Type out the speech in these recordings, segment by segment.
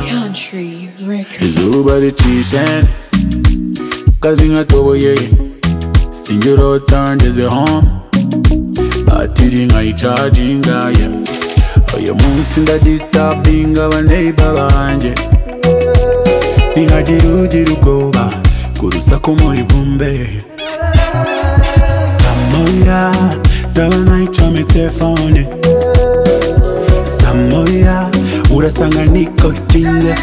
Country Records. izuba ricishene kazi nkatoboye sinjye urota ngezeho batiri nkayicaginga ye uyu munsi ndadisitabinga abaneiba banjye ntihagira ugira ubwoba ku rusaku muri bumbe samoya ndabona icomye telefone samoya urasanga niko kinze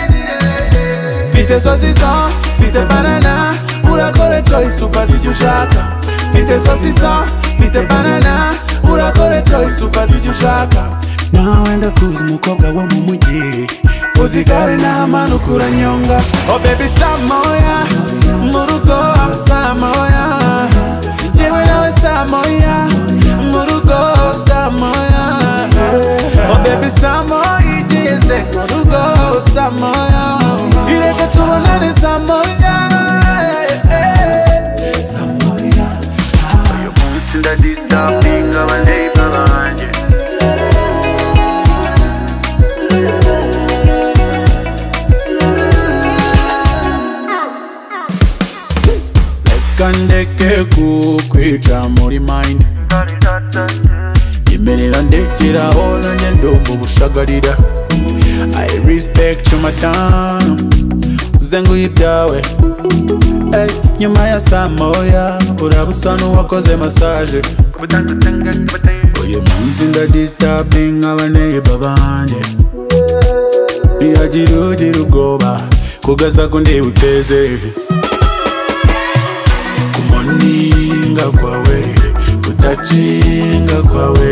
Mfite sosisa, mfite banana Urakora choice ufata icyo ushaka Mfite sosisa, mfite banana Urakora choice ufata icyo ushaka nawe ndakuzi umukobwa wo mu mujyi uzigare n'amanuka uranyonga oh baby samoya mu rugo samoya yewe nawe samoya mu rugo samoya oh baby samoya igeze mu rugo samoya ireke tubonane samoya samoya uyu munsi ndadisitapinga abaneiba banjye kandeke kukwica muri mind nyemerera ndekeraho nanjye ndumva ubushagarira i respect your matano uzenguye ibyawe Ey, nyuma ya saa moya uraba usa n'uwakoze massage uyu munsi ndadistabing abaneiba banjye ntiyagira ugira ubwoba kugaza kundi buteze kumoninga kwawe kutacinga kwawe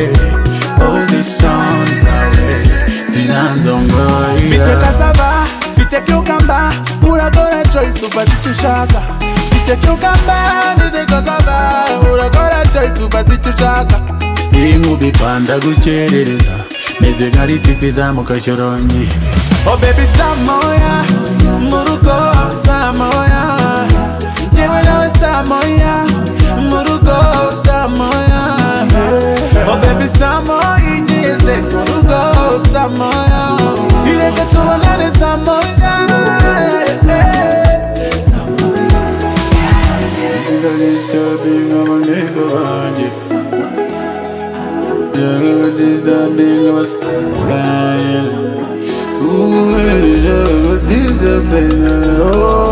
position zawe Mfite zinanzongoira cassava, mfite cucumber, uragora choice ufata icyo ushaka. Mfite cucumber, mfite cassava, uragora choice ufata icyo ushaka. sinkubipanda gukerereza meze nka ritipi izamuka shyorongi Oh baby samoya, mu rugo samoya, yewe nawe samoya, mu rugo samoya. Oh baby samoya, igeze mu rugo samoya, ireke tubonane samoya. Disturbing our neighbor banjye Disturbing our friends Disturbing our